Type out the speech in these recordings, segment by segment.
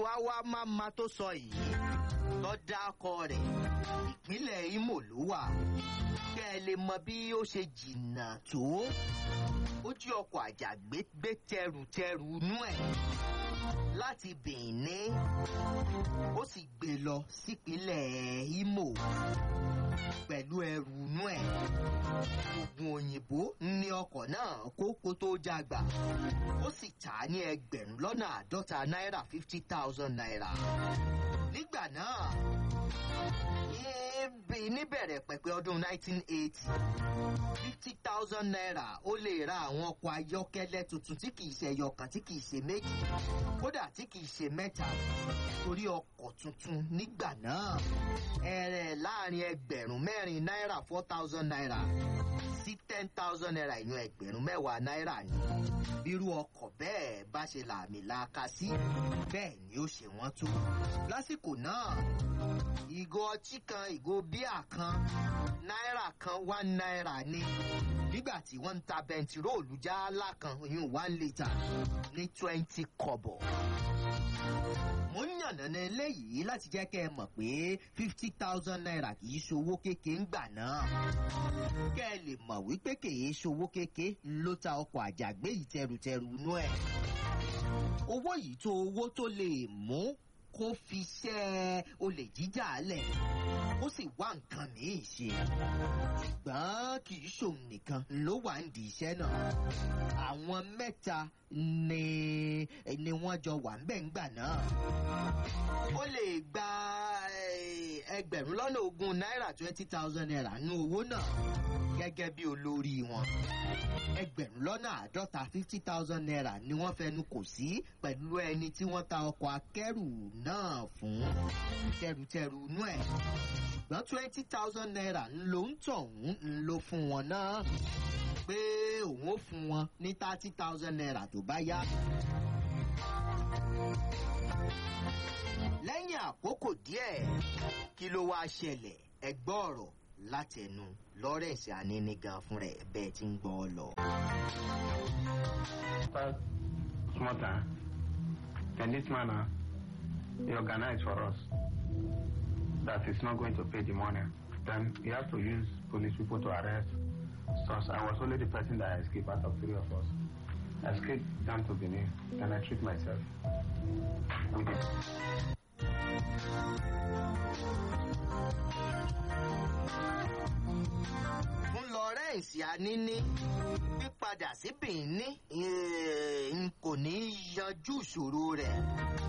wá wá má ma tó sọ yìí tó dákọ rẹ̀ ìpínlẹ̀ imo ló wà kẹ́ ẹ lè mọ bí ó ṣe jìnnà tó ó jí ọkọ̀ àjàgbé gbé tẹrùtẹrù inú ẹ̀ láti benin ó sì gbé lọ sípínlẹ̀ imo pẹ̀lú ẹrù inú ẹ̀ oògùn òyìnbó ní ọkọ̀ náà kó kó tó jágbà ó sì tà á ní ẹgbẹ̀rún lọ́nà àádọ́ta náírà fifty thousand naira nígbà náà níbi níbẹ̀rẹ̀ pẹ̀pẹ̀ ọdún nineteen eighty fifty thousand naira ó lè ra àwọn ọkọ̀ ayọ́kẹ́lẹ́ tuntun tí kìí ṣe ẹyọkan tí kìí ṣe méjì kódà tí kìí ṣe mẹ́ta torí ọkọ̀ tuntun nígbà náà ẹ̀rẹ̀ láàrin ẹgbẹ̀rún mẹ́rin náírà four thousand naira sí ten thousand naira ìyún ẹgbẹ̀rún mẹ́wàá náírà ni bírú ọkọ̀ bẹ́ẹ̀ bá ṣe làmì laaka sí bẹ́ẹ̀ ni ó ṣe wọ́n tó lásìkò náà ìgò ọtí kan ìgò bíà kan náírà kan one náírà ni nígbà tí wọ́n ń ta bẹntiróòlù jálá kan ìyún one litre ní twenty kọ̀bọ̀ mo ń yànnàná eléyìí láti jẹ́ kẹ́ ẹ mọ̀ pé fifty thousand naira kì í ṣòwò kéke ń gbà náà kẹ́ ẹ lè mọ̀ wípé kì í ṣòwò kéke ló ta ọkọ̀ àjàgbé yìí tẹrùtẹrù inú ẹ̀ owó yìí tó owó tó lè mú kó fi ṣẹ́ olè jíjà lẹ̀ ó sì wá nǹkan míì ṣe ṣùgbọ́n kì í ṣòun nìkan ló wà ń di iṣẹ́ náà àwọn mẹ́ta ni ni wọ́n jọ wà ń bẹ̀ ń gbà náà ó lè gba ẹgbẹ̀rún lọ́nà ogún náírà twenty thousand naira nú owó náà gẹ́gẹ́ bí olórí wọn ẹgbẹ̀rún lọ́nà àádọ́ta fifty thousand naira ni wọ́n fẹnu kò sí pẹ̀lú ẹni tí wọ́n ta ọkọ̀ akẹ́rù náà fún tẹrùtẹrù inú ẹ̀ ṣùgbọ́n twenty thousand naira ló ń tọ̀hún ló fún wọn náà pé òun ó fún wọn ní thirty thousand naira tó bá yá. lẹ́yìn àkókò díẹ̀ kí ló wáá ṣẹlẹ̀ ẹgbọ́ ọ̀rọ̀ látẹnu lawrence aninigan fún rẹ̀ bẹ́ẹ̀ tí ń gbọ́ ọ lọ. First, small time. Then this man, uh, he organized for us that he's not going to pay the money. Then he has to use police people to arrest us. I was only the person that escaped out of three of us. I escaped down to Benin. Then I treat myself. With it. fún lawrence anini pípadà sí benin n kò ní í yanjú ìṣòro rẹ̀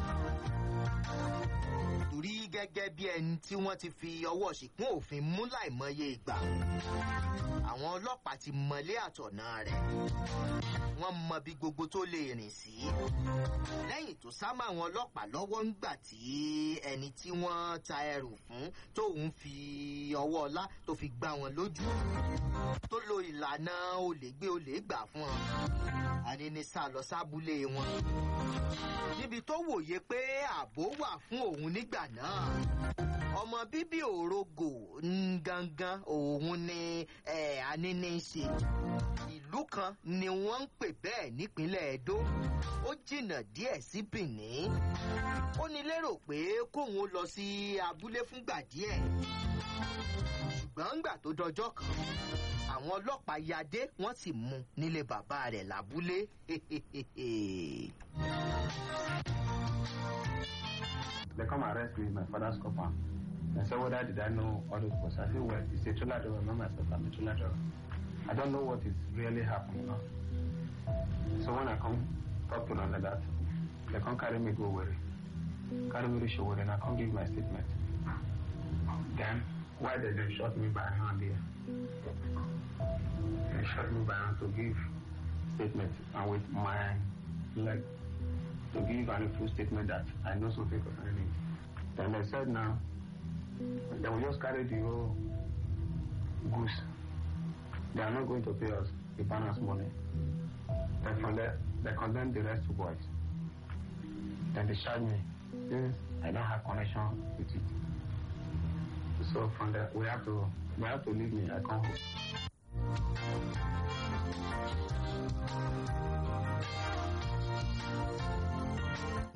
torí gẹ́gẹ́ bí ẹni tí wọ́n ti fi ọwọ́ ṣìkún òfin mú láìmọye ìgbà àwọn ọlọ́pàá ti mọlé àtọ̀nà rẹ̀ wọ́n mọ bí gbogbo tó lè rìn sí lẹ́yìn tó sá mọ́ àwọn ọlọ́pàá lọ́wọ́ ńgbà tí ẹni tí wọ́n ta ẹrù fún tóun fi ọwọ́ ọlá tó fi gbá wọn lójú tó lo ìlànà olè gbé olè gbà fún wọn anini sá lọ sábúlé wọn níbi tó wòye pé ààbò wà fún òun nígbà náà ọmọ bíbí òrogo ń gangan òun ni eh, anini ń ṣe ìlú kan ni wọ́n ń pè bẹ́ẹ̀ nípínlẹ̀ edo ó jìnnà díẹ̀ sí benin ó ní lérò pé kóun ó lọ sí abúlé fúngbà díẹ̀ ṣùgbọ́n ńgbà tó dọjọ́ kan àwọn ọlọ́pàá yadé wọ́n sì mú un nílé bàbá rẹ̀ lábúlé They come arrest me in my father's compound. I said, whether did I know all those people? I said, well, it's a trailer driver, not myself, I'm a trailer driver. I don't know what is really happening now. So when I come talk to them like that, they come carry me go worry. Carry me to show and I come give my statement. Then, why did they shot me by hand here? They shot me by hand to give statement and with my leg to give an full statement that I know something concerning it. Then they said now, they will just carry the whole goose. They are not going to pay us the balance money. Then from there, they condemn the rest two boys. Then they charge me since I don't have connection with it. So from there, we have to we have to leave me. I come home.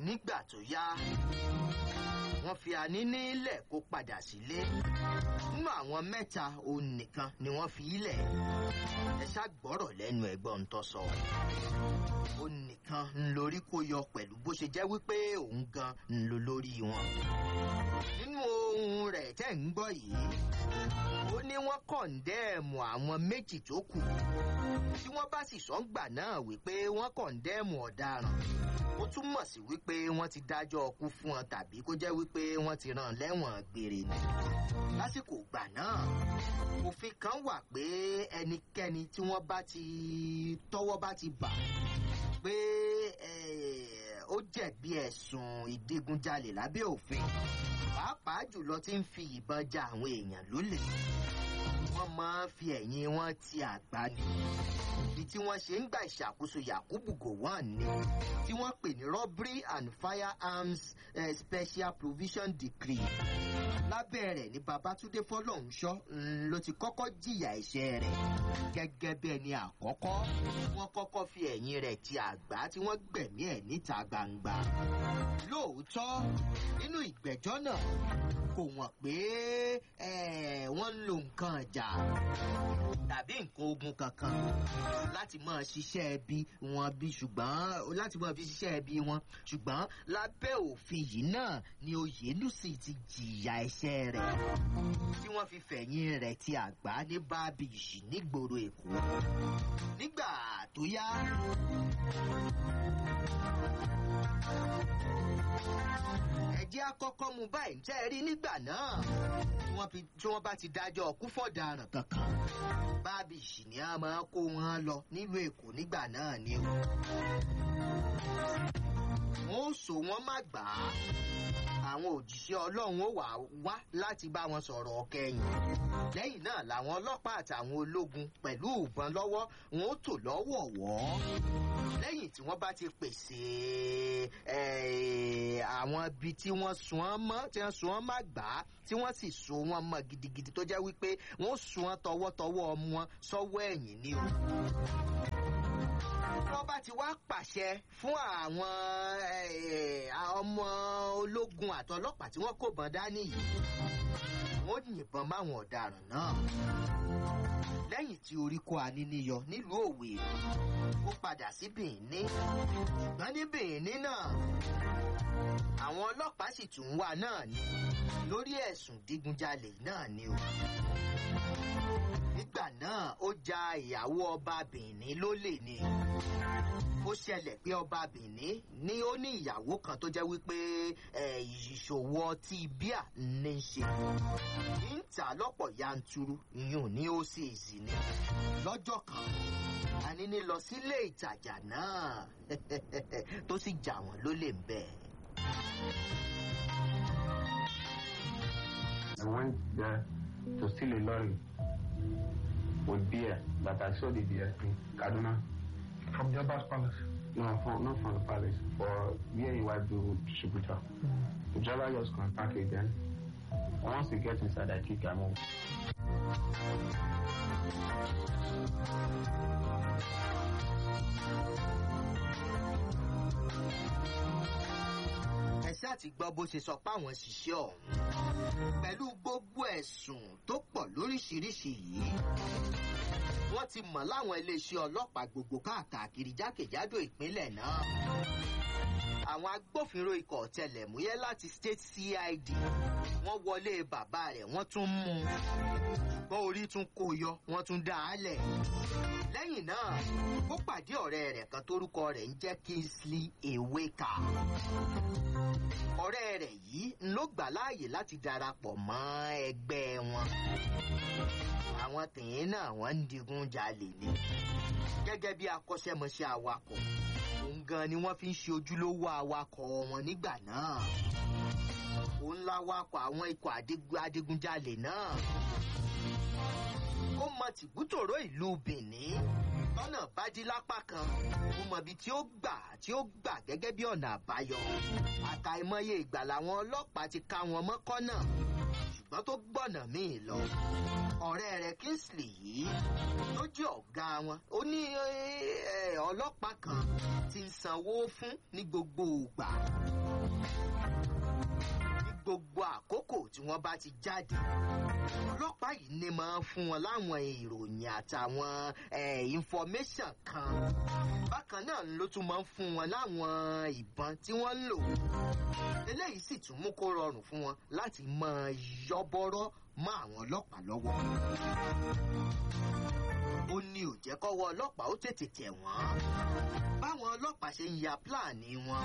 nígbà tó yá wọ́n fi àníní lẹ̀ kó padà sílé nínú àwọn mẹ́ta òun nìkan ni wọ́n fi ilẹ̀ ẹ ṣàgbọ́rọ̀ lẹ́nu ẹ̀gbọ́n tó sọ òun nìkan ń lórí kó yọ pẹ̀lú bó ṣe jẹ́ wípé òun gan ń lo lórí wọn nínú ohun rẹ̀ tẹ́ ń gbọ́ yìí ó ní wọ́n kọ̀ǹdẹ́ẹ̀mù àwọn méjì tó kù tí wọ́n bá sì sọ́ngbà náà wípé wọ́n kọ̀ǹdẹ́ẹ̀mù ọ̀daràn ó túmọ̀ sí wípé wọ́n ti dájọ́ ọkú fún wọn tàbí kó jẹ́ wípé wọ́n ti rán lẹ́wọ̀n gbére ni. lásìkò ìgbà náà òfin kan wà pé ẹnikẹ́ni tí wọ́n bá ti tọ́wọ́ bá ti bà pé ó jẹ̀bi ẹ̀sùn ìdigunjalè lábẹ́ òfin pàápàá jùlọ tí ń fi ìbọn ja àwọn èèyàn lólè wọ́n máa ń fi ẹ̀yìn wọn ti àgbá ni ibi tí wọ́n ṣe ń gba ìṣàkóso yakubu gowon ni tí wọ́n pè ní robbery and firearms uh, special provision decree lábẹ́ rẹ̀ ní babatunde fọlọ́hunṣọ́ ló ti kọ́kọ́ jìyà ẹ̀ṣẹ̀ rẹ̀ gẹ́gẹ́ bí ẹni àkọ́kọ́ wọ́n kọ́kọ́ fi ẹ̀yìn rẹ̀ ti àgbá tí wọ́n gbẹ̀mí ẹ̀ níta gbangba lóòótọ́ nínú ìgbẹ́jọ́ náà kò wọ́n pé wọ́n ń lo nǹkan ọjà tàbí nǹkan ogun kankan láti máa ṣiṣẹ́ ẹbí wọn bí ṣùgbọ́n láti máa fi ṣiṣẹ́ ẹbí wọn ṣùgbọ́n lábẹ́ òfin yìí náà ni oyèlùsì ti jìyà ẹ̀ṣẹ̀ rẹ̀ tí wọ́n fi fẹ̀yìn rẹ̀ ti àgbá ní bábíyì nígboro èkó nígbà tó yá ẹjẹ́ àkọ́kọ́ mu báyìí tẹ́ ẹ rí nígbà náà tí wọ́n bá ti dájọ́ ọkú fọ̀daràn kankan bábíyì ni a máa kó wọn lọ nílùú èkó nígbà náà ni o. wọ́n ó so wọ́n má gbà á àwọn òjíṣẹ́ ọlọ́run ó wà wá láti bá wọn sọ̀rọ̀ kẹyìn lẹ́yìn náà làwọn ọlọ́pàá àtàwọn ológun pẹ̀lú ìbọn lọ́wọ́ wọn ó tò lọ́wọ̀ọ̀wọ́ lẹ́yìn tí wọ́n bá ti pèsè àwọn ibi tí wọ́n sun ọ́n mọ́ tí wọ́n sun ọ́n má gbà á tí wọ́n sì so wọ́n mọ́ gidigidi tó jẹ́ wípé wọ́n sun ọ́n tọwọ́tọwọ́ ọmọ wọn sọ́wọ́ ẹ̀yìn ni o wọ́n bá ti wá pàṣẹ fún àwọn ọmọ ológun àtọlọ́pàá tí wọ́n kò bọ́n dání yìí wọ́n yìnbọn máwọn ọ̀daràn náà lẹ́yìn tí orí kó aníníyọ nílùú òwe ó padà sí bìíní ṣùgbọ́n ní bìíní náà àwọn ọlọ́pàá sì tún wà náà ni lórí ẹ̀sùn dígunjalè náà ni o nígbà náà ó ja ìyàwó ọba bìíní lólè ni ó ṣẹlẹ̀ pé ọba bìíní ní ó ní ìyàwó kan tó jẹ́ wípé ìṣòwò ọtí bíà ní í ṣe ń tà lọ́pọ̀ yanturu ìyún ní ó sì zì ní lọ́jọ́ kan àníní lọ sílé ìtajà náà tó sì jà wọ́n lólè ń bẹ̀. I went there to steal a lorry with beer that I saw the beer in Kaduna. From the Abbas Palace? No, from, not from the palace, for where you want to distributor. Mm. The driver just contact again. Once he gets inside, I kick him out. ẹsẹ àti gbọ́ bó ṣe sọ pé àwọn ṣiṣẹ́ ọ̀hún pẹ̀lú gbogbo ẹ̀sùn tó pọ̀ lóríṣiríṣi yìí wọ́n ti mọ̀ láwọn iléeṣẹ́ ọlọ́pàá gbogbo káàkiri jákèjádò ìpínlẹ̀ náà àwọn agbófinró ikọ̀ ọ̀tẹlẹ̀múyẹ́ láti state cid wọ́n wọlé bàbá rẹ̀ wọ́n tún mú un ṣùgbọ́n orí tún kó yọ wọ́n tún dá a lẹ̀ lẹ́yìn náà ó pàdé ọ̀rẹ́ rẹ̀ kan tórúkọ rẹ̀ ń jẹ́ kingsley eweka ọ̀rẹ́ rẹ̀ yìí ló gbà láàyè láti darapọ̀ mọ́ ẹgbẹ́ wọn àwọn tìyín náà wọ́n ń digun jalè ni gẹ́gẹ́ bí akọ́ṣẹ́mọṣẹ́ awakọ̀ òun gan ni wọ́n fi ń ṣe ojúlówó awakọ̀ wọn nígbà náà òun láwakọ̀ àwọn ikọ̀ adigunjalè náà ó mọ tìbútòrò ìlú benin lọ́nà bá dí lápá kan ó mọ ibi tí ó gbà tí ó gbà gẹ́gẹ́ bí ọ̀nà àbáyọ àtàìmọye ìgbà làwọn ọlọ́pàá ti ká wọn mọ́kọ́ náà ṣùgbọ́n tó gbọ̀nà míì lọ ọ̀rẹ́ rẹ̀ kingsley yìí ló jẹ́ ọ̀gá wọn ó ní ọlọ́pàá kan ti ń sanwó fún ní gbogbo ìgbà wọ́n bá ti jáde ọlọ́pàá yìí ní máa ń fún wọn láwọn ìròyìn àtàwọn eh, information kan bákan náà ló tún máa ń fún wọn láwọn ìbọn tí wọ́n ń lò eléyìí sì tún mú kó rọrùn fún wọn láti máa yọ́bọ́rọ́ mọ́ àwọn ọlọ́pàá lọ́wọ́ ó ní ò jẹ́ kọ́wọ́ ọlọ́pàá ó tètè tẹ̀ wọ́n báwọn ọlọ́pàá ṣe ń ya pílàní wọn.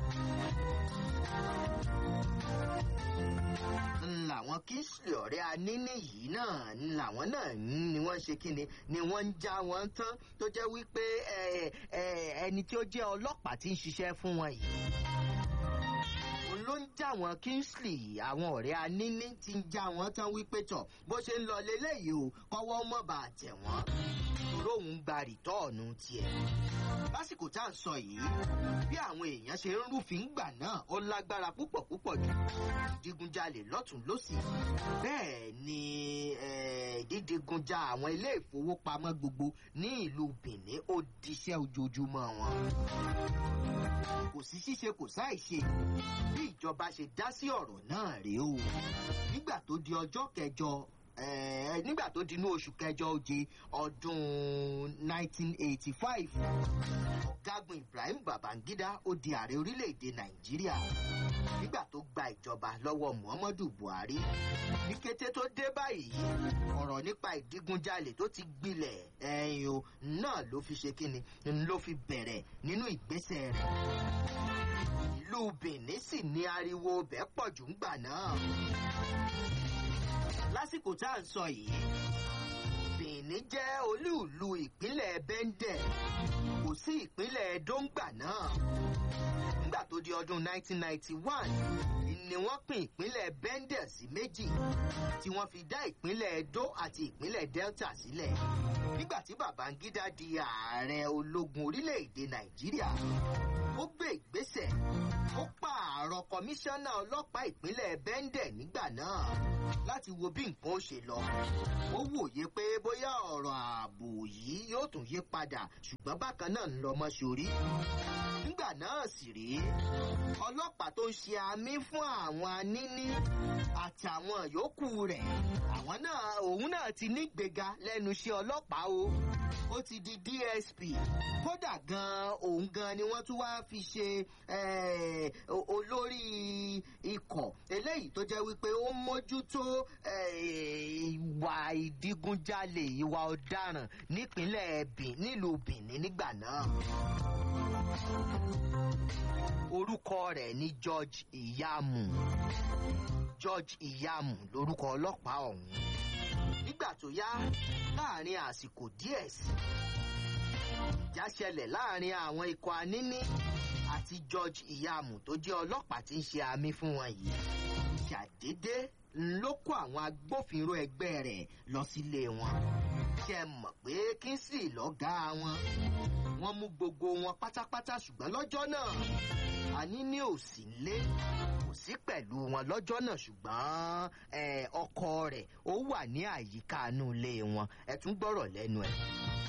ń làwọn kingsley ọ̀rẹ́ aníní yìí náà ń làwọn náà ń- ni wọ́n ṣe kíni ni wọ́n ń já wọn tán tó jẹ́ wípé ẹ, ẹ, ẹni tí ó jẹ́ ọlọ́pàá tí ń ṣiṣẹ́ fún wọn yìí òun ló ń já wọn kingsley àwọn ọ̀rẹ́ aníní ti ń já wọn tán wípé tọ̀ bó ṣe ń lọ leléyìí o kọ́wọ́ mọ̀ bá tẹ̀ wọ́n torí òun gba rìtọ́ọ̀nù tiẹ̀ lásìkò tá à ń sọ yìí bí àwọn èèyàn ṣe ń rúfin gbà náà ó lágbára púpọ̀ púpọ̀ jù ìdigunjalè lọ́tún lọ́sì bẹ́ẹ̀ ni eh, dídigunja àwọn ilé ìfowópamọ́ gbogbo ní ìlú benin ó diṣẹ́ ojoojúmọ́ wọn kò sí ṣíṣe kò sáìṣe bí ìjọba ṣe dá sí ọ̀rọ̀ náà rèé o nígbà tó di ọjọ́ kẹjọ eh, nígbà tó di inú oṣù kẹjọ oje ọdún 1985 ọ̀gágun ibrahim babangida ó di ààrẹ orílẹ̀-èdè nàìjíríà nígbà tó gba ìjọba lọ́wọ́ muhammadu buhari ní kété tó dé báyìí ọ̀rọ̀ nípa ìdígunjalè tó ti gbilẹ̀ ẹ̀yìn o náà ló fi ṣe kíni ló fi bẹ̀rẹ̀ nínú ìgbésẹ̀ rẹ̀ ìlú benin sì ní ariwo bẹ́ẹ̀ pọ̀ jù ńgbà náà lásìkò tá à ń sọ yìí benin jẹ́ olúùlú ìpínlẹ̀ bẹ́ńdẹ̀ kò sí ìpínlẹ̀ dóńgbà náà nígbà tó di ọdún 1991 ni wọ́n pín ìpínlẹ̀ bẹ́ńdẹ̀ sí méjì tí wọ́n fi dá ìpínlẹ̀ edo àti ìpínlẹ̀ delta sílẹ̀ nígbà tí babangida di ààrẹ ológun orílẹ̀-èdè nàìjíríà ó gbé ìgbésẹ̀ ó pààrọ̀ kọmíṣánná ọlọ́pàá ìpínlẹ̀ bẹ́ńdẹ̀ nígbà náà láti wo bí nǹkan ó ṣe lọ ó wòye pé bóyá ọ̀rọ̀ ààbò yìí yóò tún yí padà ṣùgbọ́n bákan náà ń lọ mọ́ sórí nígbà náà sì rèé ọlọ́pàá tó ń ṣe àmì fún àwọn aníní àtàwọn yòókù rẹ̀ àwọn náà òun náà ti nígbéga lẹ́nu iṣẹ́ ọlọ́pàá o ó ti di dsp kódà gan òun gan ni wọ́n tún wá fi ṣe eh, o- olórí ikọ̀ eléyìí tó jẹ́ wípé ó mójútó eh, ìwà ìdigunjalè ìwà ọ̀daràn nípínlẹ̀ Bin- nílùú benin nígbà náà orúkọ rẹ̀ ní george iyamu george iyamu lorúkọ ọlọ́pàá ọ̀hún nígbà tó yá láàrin àsìkò díẹ̀ sí ìjà ṣẹlẹ̀ láàrin àwọn ikọ̀ aníní àti george iyamu tó jẹ́ ọlọ́pàá tí ń ṣe àmì fún wọn yìí ṣàdédé ló kó àwọn agbófinró ẹgbẹ́ rẹ̀ lọ sílé wọn ṣe mọ̀ pé kingsley lọ́gàá wọn wọ́n mú gbogbo wọn pátápátá ṣùgbọ́n lọ́jọ́ náà àní ní òsì ńlé kò sí pẹ̀lú wọn lọ́jọ́ náà ṣùgbọ́n eh, ọkọ rẹ̀ ó wà ní àyíká inú ilé wọn ẹ tún gbọ́rọ̀ lẹ́nu ẹ̀.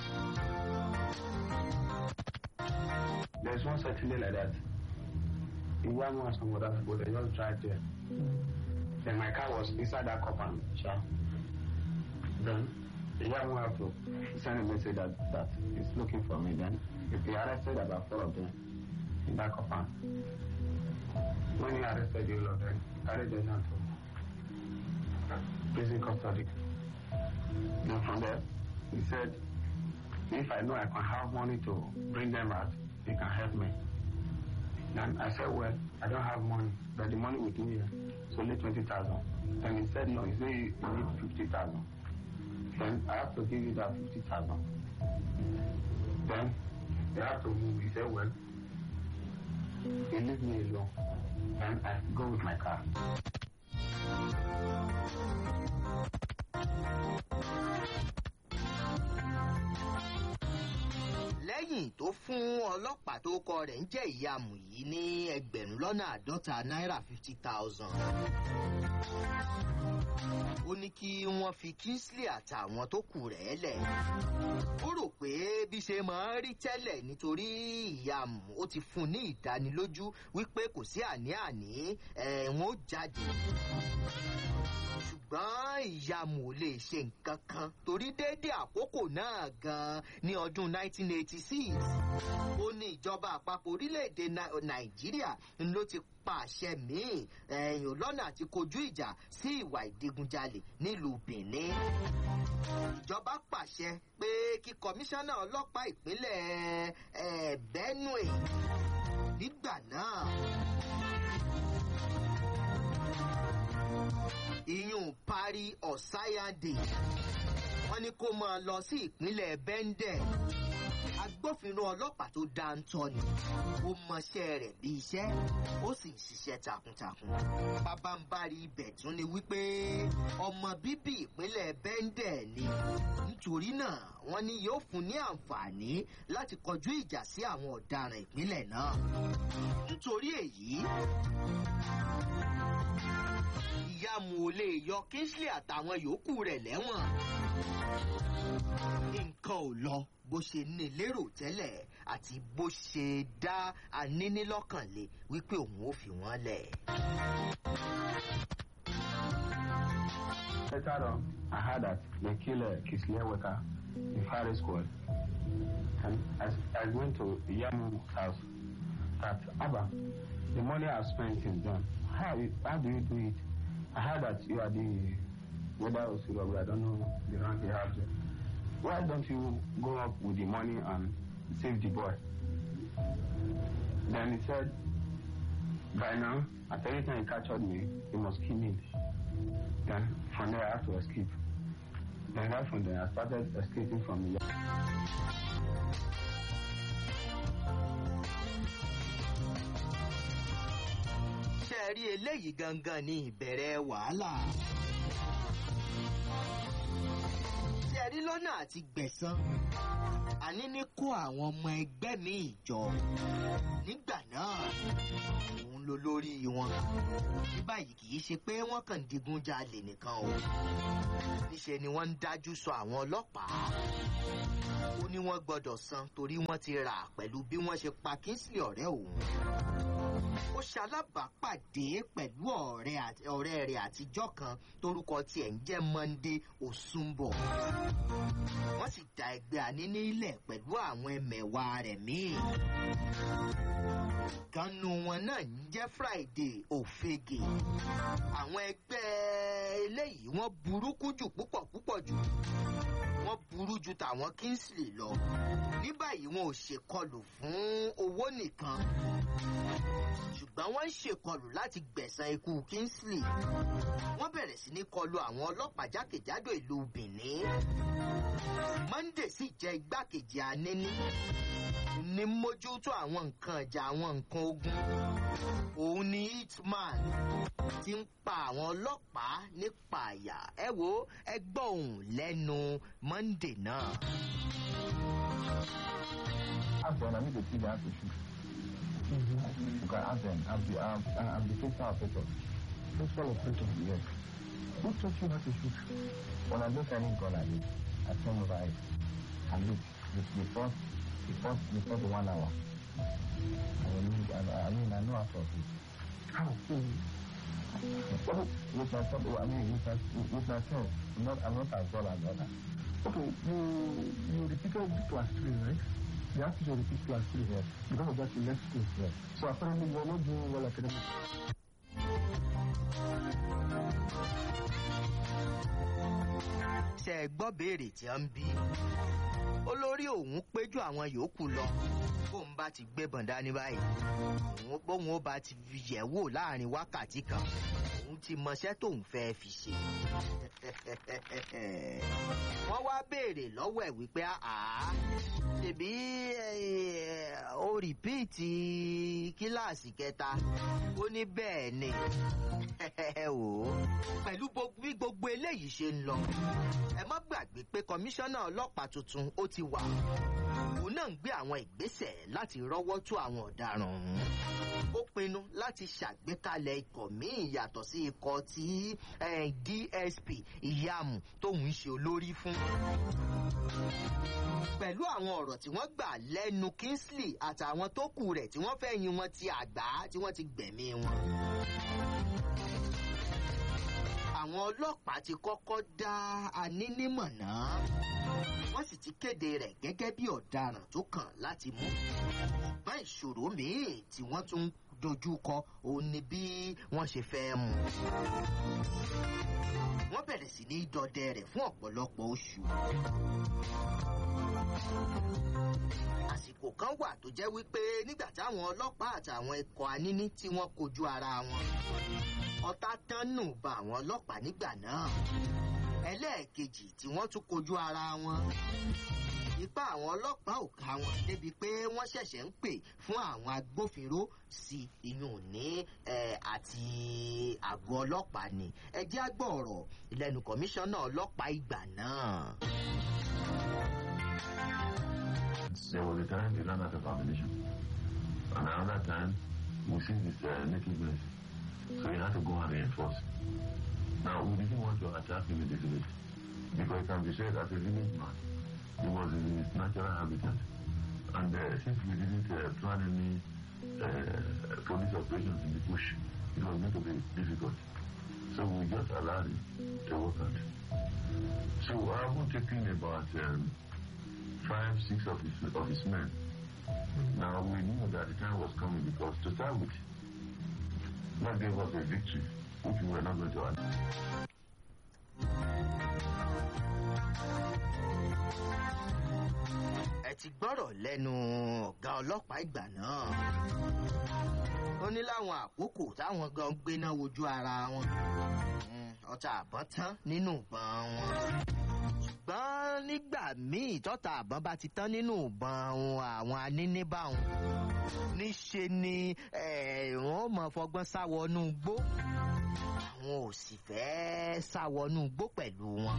There's one certain day like that. Iwamu and some other people, they just drive there. Then my car was inside that compound, sure. Then Iwamu have to send a message that, that he's looking for me. Then if he arrested about four of them in that compound. When he arrested the all of them, he carried them down to prison custody. Then from there, he said, if I know I can have money to bring them out, he can help me. And I said, well, I don't have money, but the money with me is only 20,000. And he said, no, he said you need 50,000. Then I have to give you that 50,000. Then they have to move. He said, well, you leave me alone. And I go with my car. lẹ́yìn tó fún ọlọ́pàá tó kọ rẹ̀ ń jẹ́ ìyàmù yìí ní ẹgbẹ̀rún lọ́nà àádọ́ta náírà fifty thousand ó ní kí wọ́n fi kingsley àtàwọn tó kù rẹ̀ lẹ̀ ó rò pé bí ṣe máa ń rí tẹ́lẹ̀ nítorí ìyàmù ó ti fún un ní ìdánilójú wípé kò sí àní-àní ẹ̀wọ̀n ó jáde ṣùgbọ́n ìyàmù ò lè ṣe nǹkan kan torí déédéé àkókò náà gan-an ní ọdún 1986 ó ní ìjọba àpapọ̀ orílẹ̀-èdè Nai- nàìjíríà ló ti pàṣẹ míì ẹ̀yìn lọ́nà àti kojú ìjà sí ìwà ìdigunjalè nílùú benin ìjọba pàṣẹ pé kí kọmíṣánná ọlọ́pàá ìpínlẹ̀ eh, benue nígbà náà ìyún parí ọ̀sáyàdè wọ́n ní kó máa lọ sí ìpínlẹ̀ bẹ́ńdẹ̀ agbófinró ọlọ́pàá tó dáńtọ́ ni ó mọṣẹ́ rẹ̀ bí iṣẹ́ ó sì ń ṣiṣẹ́ takuntakun pabambari ibẹ̀ tún ni wípé ọmọ bíbí ìpínlẹ̀ bẹ́ńdẹ̀ ni nítorí náà wọ́n ní yóò fún ní àǹfààní láti kọjú ìjà sí àwọn ọ̀daràn ìpínlẹ̀ náà nítorí èyí ìyàmù ò lè yọ kingsley àtàwọn yòókù rẹ̀ lẹ́wọ̀n nǹkan ò lọ bó ṣe ní lérò tẹ́lẹ̀ àti bó ṣe dá anínílọ́kànlé wípé òun ò fi wọ́n lẹ̀. Later on, I heard that they killed uh, Kisleya Weka, the firing squad. And as I went to Yamu's house, that Abba, the money I've spent since then, how, you- how do you do it? I heard that you are the weather Osiro, I don't know the rank you have there. Why don't you go up with the money and save the boy? Then he said, by now, at any time he captured me, he must kill me. Then from there I had to escape. Then right from there I started escaping from the ṣé ẹ rí eléyìí gangan ní ìbẹ̀rẹ̀ wàhálà. ṣé ẹ rí lọ́nà àti gbẹ̀san àní ní kó àwọn ọmọ ẹgbẹ́ mi ìjọ nígbà náà òun ló lórí wọn ní báyìí kì í ṣe pé wọ́n kàn ń digun jalè nìkan o níṣe ni wọ́n ń dájú sọ àwọn ọlọ́pàá ó ní wọ́n gbọ́dọ̀ san torí wọ́n ti rà pẹ̀lú bí wọ́n ṣe pa kingsley ọ̀rẹ́ òun ó ṣalábàápàdé pẹ̀lú ọ̀rẹ́ àti- ọ̀rẹ́ rẹ̀ àtijọ́ kan torúkọ tiẹ̀ ń jẹ́ monday osunbọ̀ wọ́n sì da ẹgbẹ́ àníní ilẹ̀ pẹ̀lú àwọn ẹmẹ̀wà rẹ̀ míì kanu wọn náà ń jẹ́ friday òfegè àwọn ẹgbẹ́ eléyìí wọ́n burúkú jù púpọ̀ púpọ̀ jù wọ́n burú ju tàwọn kingsley lọ ní báyìí wọn ò ṣèkọlù fún owó nìkan ṣùgbọ́n wọ́n ń ṣèkọlù láti gbẹ̀san ikú kingsley wọ́n bẹ̀rẹ̀ sí ní kọlu àwọn ọlọ́pàá jákèjádò ìlú benin monday sì jẹ́ igbákejì aníní ní mójútó àwọn nǹkan ìjà àwọn nǹkan ogun òun ni hitman ti ń pa àwọn ọlọ́pàá nípa àyà ẹ wo ẹ gbọ́ òun lẹ́nu monday náà. Ask them, I need to see the answer shoot. You can ask them. I'm the, I'm, I'm the principal operator. Principal operator. Yes. Who taught you how to shoot? When I look at it, gun like this, I turn over it. I look. The, the first, the first, the first one hour. I, will need, I, I mean, I know how to shoot. How? Well, with myself, I mean, with, my, with myself, I'm not, I'm not as well as others. Okay, you you repeated class three, right? You have to repeat class three. Yes. Because of that, you left school. Yes. So apparently, you're not doing well academically. ṣe ẹ gbọ́ béèrè tí wọ́n ń bí olórí òun péjú àwọn yòókù lọ bóun bá ti gbébọn dání báyìí òun bóun ó bá ti fi yẹ̀ wò láàrin wákàtí kan òun ti mọṣẹ́ tóun fẹ́ fi ṣe wọ́n wá béèrè lọ́wọ́ ẹ̀ wípé àá ṣèbí eh, ó rìpíìtì kíláàsì kẹta ó ní bẹ́ẹ̀ ni ẹ wò ó pẹ̀lú gbogbo- bí gbogbo eléyìí ṣe ń lọ ẹ má gbàgbé pé kọmíṣánná ọlọ́pàá tuntun ó ti wà òun náà ń gbé àwọn ìgbésẹ̀ láti rọ́wọ́ tó àwọn ọ̀daràn ọ̀hún ó pinnu láti. láti ṣàgbékalẹ̀ ikọ̀ míì yàtọ̀ sí ikọ̀ tí eh, dsp ìyàmù tóun ń ṣe olórí fún pẹ̀lú àwọn ọ̀rọ̀ tí wọ́n gbà lẹ́nu kingsley àtàwọn tó kù rẹ̀ tí wọ́n fẹ́ yin wọn ti àgbá tí wọ́n ti gbẹ̀mí wọn. àwọn ọlọ́pàá ti kọ́kọ́ dá anínímọ̀ náà wọ́n sì ti kéde rẹ̀ gẹ́gẹ́ bí ọ̀daràn tó kàn láti mú. ṣùgbọ́n ìṣòro míì tí wọ́n tún dojú kọ òun ni bí wọ́n ṣe fẹ́ mú wọ́n bẹ̀rẹ̀ sí ní dọdẹ rẹ̀ fún ọ̀pọ̀lọpọ̀ oṣù. àsìkò kan wà tó jẹ́ wípé nígbà táwọn ọlọ́pàá àtàwọn ikọ̀ aníní tí wọ́n kojú ara wọn ọ̀tá tán nù bá àwọn ọlọ́pàá nígbà náà ẹlẹ́ẹ̀kejì tí wọ́n tún kojú ara wọn ipá àwọn ọlọ́pàá ò ká wọn débi pé wọ́n ṣẹ̀ṣẹ̀ ń pè fún àwọn agbófinró sí iyùn ní àti àgọ́ ọlọ́pàá ni ẹ jẹ́ àgbọ̀ ọ̀rọ̀ ìlẹ́nu kọmíṣánná ọlọ́pàá ìgbà náà. There was a time they ran out of ammunition. And another time, we see this uh, nakedness. So we had to go and reinforce. Now, we didn't want to attack him in the village. Because it can be said as a village man, he was in his natural habitat. And uh, since we didn't uh, plan any uh, police operations in the bush, it was going to be difficult. So we just allowed him to work out. So I haven't taken about um, five, six of his, of his men. Now we knew that the time was coming because to start with, that gave us a victory, which we were not going to have. ẹ ti gbọ́rọ̀ lẹ́nu ọ̀gá ọlọ́pàá ìgbà náà. ó ní láwọn àkókò táwọn gan gbéná wojú ara wọn. ọta àbọ̀n tán nínú ìbọn wọn. ṣùgbọ́n nígbà míì tọ́ta àbọ̀n bá ti tán nínú ìbọn wọn àwọn aníníbàwọn. níṣe ni wọ́n mọ̀ fọgbọ́n sáwọnú gbó. àwọn ò sì fẹ́ sáwọnú gbó pẹ̀lú wọn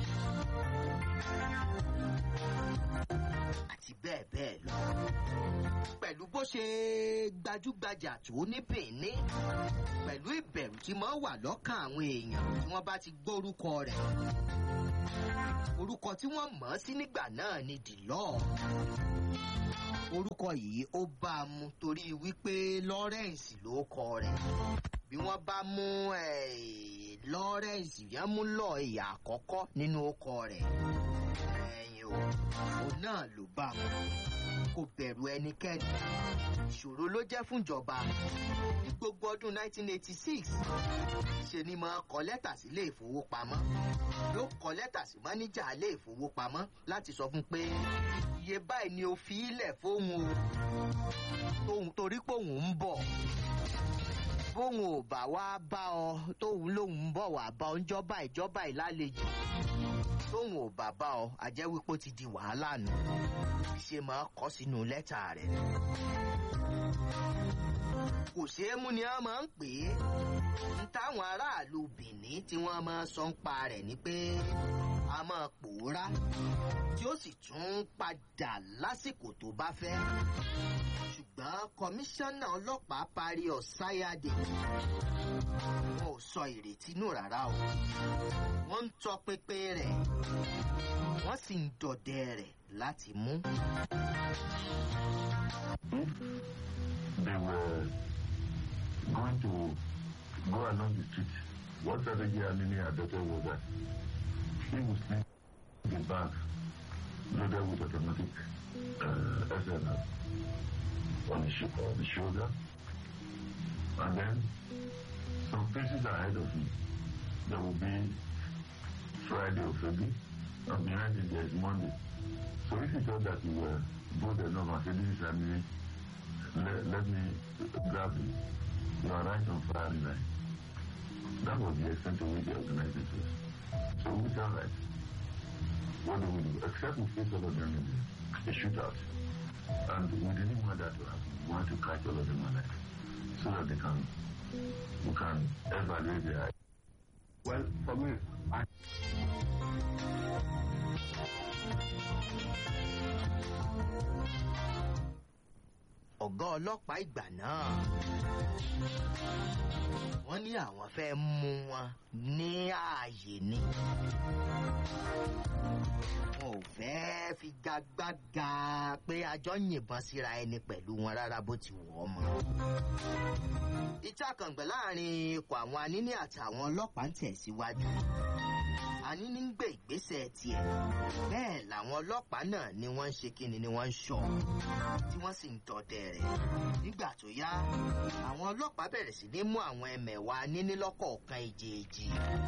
àti bẹ́ẹ̀ bẹ́ẹ̀ lọ. pẹ̀lú bó ṣe gbajúgbajà tó ní benin pẹ̀lú ìbẹ̀rù tí máa wà lọ́kàn àwọn èèyàn tí wọ́n bá ti gbórúkọ rẹ̀. orúkọ tí wọ́n mọ̀ ọ́ sí nígbà náà ni dìlọ́. orúkọ yìí ó bá a mu torí wípé lawrence ló kọ rẹ̀ bí wọ́n bá mú lawrence yẹn mú lọ ìyá àkọ́kọ́ nínú ọkọ rẹ̀ o òun náà ló bá wọn kò bẹ̀rù ẹnikẹ́ni ìṣòro ló jẹ́ fúnjọba ní gbogbo ọdún 1986 ṣe ni máa kọ lẹ́tà sí ilé ìfowópamọ́ yóò kọ lẹ́tà sí máníjà ilé ìfowópamọ́ láti sọ fún pé iye báyìí ni o fi ilẹ̀ fóun o torí pé òun ń bọ̀ bóun ò bá wá bá ọ tóun lòun ń bọ̀ wá bá ọ ń jọba ìjọba ìlàlejò tóun ò bá bá ọ àjẹ́ wípé ó ti di wàhálà nù ṣe máa kọ́ sínú lẹ́tà rẹ̀. kò ṣeé mú ni wọ́n máa ń pè é ń táwọn aráàlú bìnní tí wọ́n máa sọ ń pa rẹ̀ ni pé a máa pòórá tí ó sì tún padà lásìkò tó bá fẹ́ ṣùgbọ́n kọmíṣánná ọlọ́pàá parí ọ̀sáyàdé wọn ò sọ ìrètí nù rárá o wọ́n ń tọpinpin rẹ̀ wọ́n sì ń dọdẹ rẹ̀ láti mú. They were going to go along the street. What strategy Amini adopted was that he would sleep in the bag loaded with automatic uh, SLR on the, sh- on the shoulder. And then some places ahead of him, there will be Friday or Friday, and behind it there is Monday. So if he thought that you were bold enough and said, this is Amini, let, let me grab him. You are right on firing line. That was the extent to which they organized it was. So we are right. What do we do? Except we face all of them in the, the shootout. And we didn't want that to happen. We want to catch all of them alive. So that they can, we can evaluate their Well, for me, I ọ̀gá ọlọ́pàá ìgbà náà àwọn fẹ́ mú wọn ní ààyè ni wọn ò fẹ́ fi gagbága pé àjọ yìnbọn síra ẹni pẹ̀lú wọn rárá bó ti wọ̀ ọ́ mọ́. ìtàkàngbẹ̀ láàrin ikọ̀ àwọn aníní àtàwọn ọlọ́pàá ń tẹ̀síwájú aníní ń gbé ìgbésẹ̀ tiẹ̀ bẹ́ẹ̀ làwọn ọlọ́pàá náà ni wọ́n ń ṣe kíni ni wọ́n ń ṣọ́ tí wọ́n sì ń tọdẹ rẹ̀ nígbà tó yá àwọn ọlọ́pàá bẹ̀rẹ̀ sí ní mú àwọn ẹmẹ̀wà aníní lọ́kọ̀ọ̀kan èjèèjì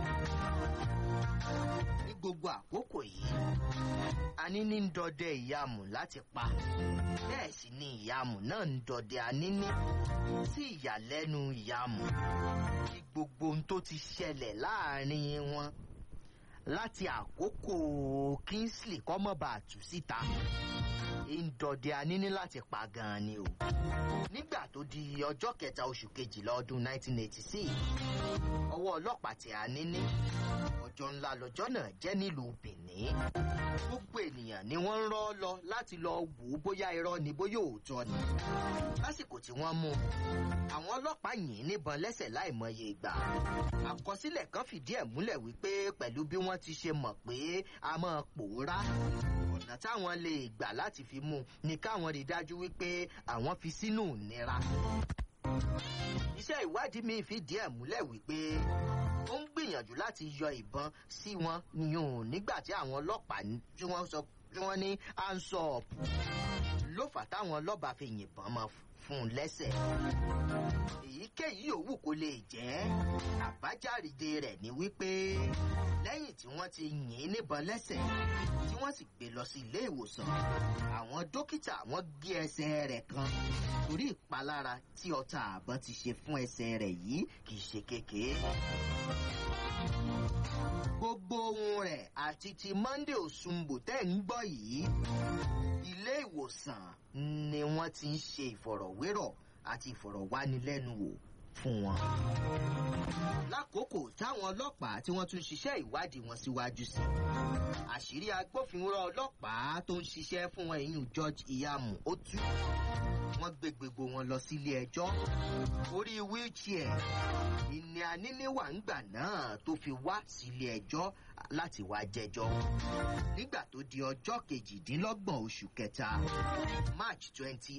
ní gbogbo àkókò yìí aníní ń dọdẹ ìyàmù láti pa bẹ́ẹ̀ sì ni ìyàmù náà ń dọdẹ aníní sí ìyàlẹ́nu ìyàmù ní gbogbo ohun tó ti ṣẹlẹ̀ láàrin wọn láti àkókò kingsley kọ́mọ̀bà àtú síta ń dọdẹ aníní láti pa gan-an ni o nígbà tó di ọjọ́ kẹta oṣù kejìlá ọdún 1986 ọwọ́ ọlọ́pàá tẹ aníní ọjọ́ ńlá lọ́jọ́ náà jẹ́ nílùú benin gbogbo ènìyàn ni wọ́n ń rọ́ lọ láti lọ wò ó bóyá irọ́ ni bóyá òótọ́ ni lásìkò tí wọ́n mú un àwọn ọlọ́pàá yìn níbọn lẹ́sẹ̀ láìmọye ìgbà àkọsílẹ̀ kan fìdí ẹ̀ múlẹ̀ wípé pẹ̀lú bí wọ́n ti ṣe mọ̀ pé a máa pòórá ọ̀nà táwọn lè gbà láti fi mú un ni káwọn rí dájú wípé àwọn fi sínú ìnira iṣẹ́ ìwádìí mi fìdí ẹ̀ múlẹ̀ wípé ó ń gbìyànjú láti yọ ìbọn sí wọn yùn nígbà tí àwọn ọlọ́pàá tí wọ́n sọ tí wọ́n ní ansọ́ọ̀pù ló fà táwọn ọlọ́ba fi yìnbọn mọ́ fún un lẹ́sẹ̀ èyíkéyìí òwú kò lè jẹ́ àbájáde rẹ̀ ni wípé lẹ́yìn tí wọ́n ti yìn ín níbọn lẹ́sẹ̀ tí wọ́n sì gbé lọ sí ilé ìwòsàn àwọn dókítà wọ́n gé ẹsẹ̀ rẹ̀ kan torí ìpalára tí ọta àbọn ti ṣe fún ẹsẹ̀ rẹ̀ yìí kì í ṣe kékeré gbogbo ohun rẹ̀ àti ti monday osumbo tẹ́ ń gbọ́ yìí ilé ìwòsàn ni wọ́n ti ń ṣe ìfọ̀rọ̀wérọ̀ àti ìfọ̀rọ̀wánilẹ́nuwò fún wọn. lákòókò táwọn ọlọ́pàá tí wọ́n tún ṣiṣẹ́ ìwádìí wọn síwájú sí àṣírí agbófinró ọlọ́pàá tó ń ṣiṣẹ́ fún wọn ìyún george iyamu ó tú wọ́n gbé gbogbo wọn lọ sílé ẹjọ́ orí wheelchair ìní aníníwà ńgbà náà tó fi wá sílé ẹjọ́ láti wá jẹjọ́ nígbà tó di ọjọ́ kejìdínlọ́gbọ̀n oṣù kẹta march twenty